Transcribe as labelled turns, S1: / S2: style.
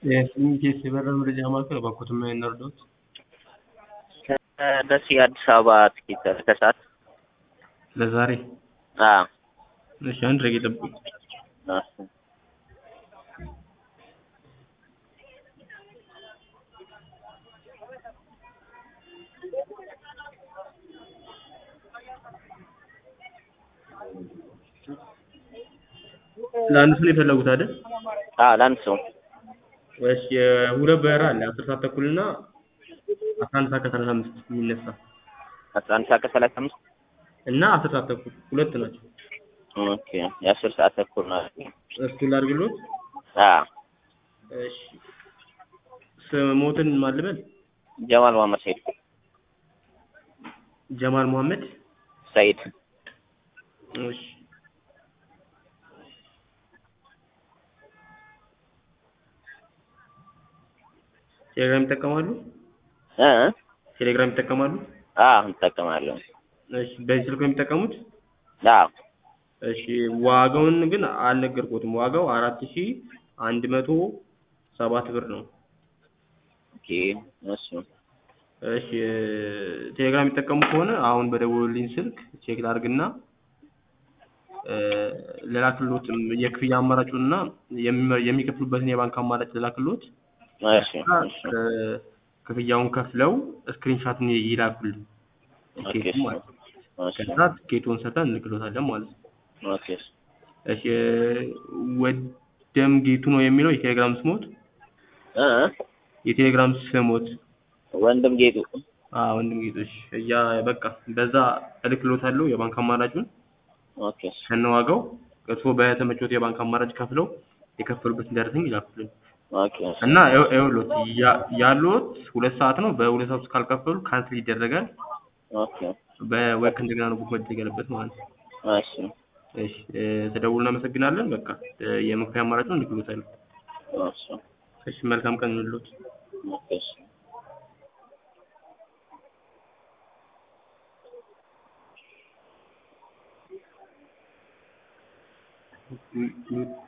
S1: የስንቴስ የበረራ መረጃ ማዕከል እባክዎትን ምን እንርዳዎት?
S2: ከደሴ አዲስ አበባ ትኬት ከሰዓት
S1: ለዛሬ
S2: አዎ
S1: እሺ አንድ ደቂቃ ይጠብቁኝ።
S2: እሺ
S1: ለአንድ ሰው ነው የፈለጉት አይደል?
S2: አዎ ለአንድ ሰው
S1: እሺ የሁለት በረራ አለ አስር ሰዓት ተኩል እና አስራ አንድ ሰዓት ከሰላሳ አምስት የሚነሳ
S2: አስራ አንድ ሰዓት ከሰላሳ አምስት
S1: እና አስር ሰዓት ተኩል ሁለት ናቸው።
S2: ኦኬ የአስር ሰዓት ተኩል ነው።
S1: እሱን ላድርግልዎት?
S2: አዎ
S1: እሺ ስሞትን ማን ልበል?
S2: ጀማል መሀመድ ሰይድ
S1: ጀማል መሐመድ
S2: ሰይድ
S1: እሺ ቴሌግራም ይጠቀማሉ?
S2: እ
S1: ቴሌግራም ይጠቀማሉ?
S2: አዎ እንጠቀማለን።
S1: እሺ በዚህ ስልክ ነው የሚጠቀሙት?
S2: አዎ
S1: እሺ ዋጋውን ግን አልነገርኩትም። ዋጋው አራት ሺ አንድ መቶ ሰባት ብር ነው።
S2: ኦኬ እሱ
S1: እሺ ቴሌግራም የሚጠቀሙ ከሆነ አሁን በደወሉልኝ ስልክ ቼክ ላድርግና እ ልላክልዎት የክፍያ አማራጩን እና የሚመ- የሚከፍሉበትን የባንክ አማራጭ ልላክልዎት።
S2: እሺ እሺ
S1: እ ክፍያውን ከፍለው ስክሪንሻቱን ይላኩልኝ
S2: ኦኬ
S1: ቲኬቱን ማለት ነው።
S2: እሺ
S1: ከዛ ቲኬቱን ሰጥተን እንልክልዎታለን ማለት ነው።
S2: ኦኬ
S1: እሺ ወደም ጌቱ ነው የሚለው የቴሌግራም ስሞት
S2: እ
S1: የቴሌግራም ስሞት
S2: ወንድም ጌጡ
S1: አዎ ወንድም ጌቱ እሺ እያ በቃ በዛ እልክልዎታለሁ የባንክ አማራጩን
S2: ኦኬ
S1: ከነዋጋው እርስዎ በተመቾት የባንክ አማራጭ ከፍለው የከፈሉበትን ደረሰኝ ይላኩልኝ
S2: ኦኬ
S1: እና ይኸው- ይኸውልዎት ያ- ያሉት ሁለት ሰዓት ነው። በሁለት ሰዓት ውስጥ ካልከፈሉ ካንስል ይደረጋል።
S2: ኦኬ
S1: በወርክ እንደገና ነው ቡክ መደረግ ያለበት ማለት ነው።
S2: እሺ
S1: እሺ እ ተደውሎ እናመሰግናለን። በቃ እ የመክፈያ አማራጩን እንልክልዎታለን።
S2: እሺ
S1: እሺ መልካም ቀን ይሁንልዎት።
S2: ኦኬ እሺ
S1: ም- ም-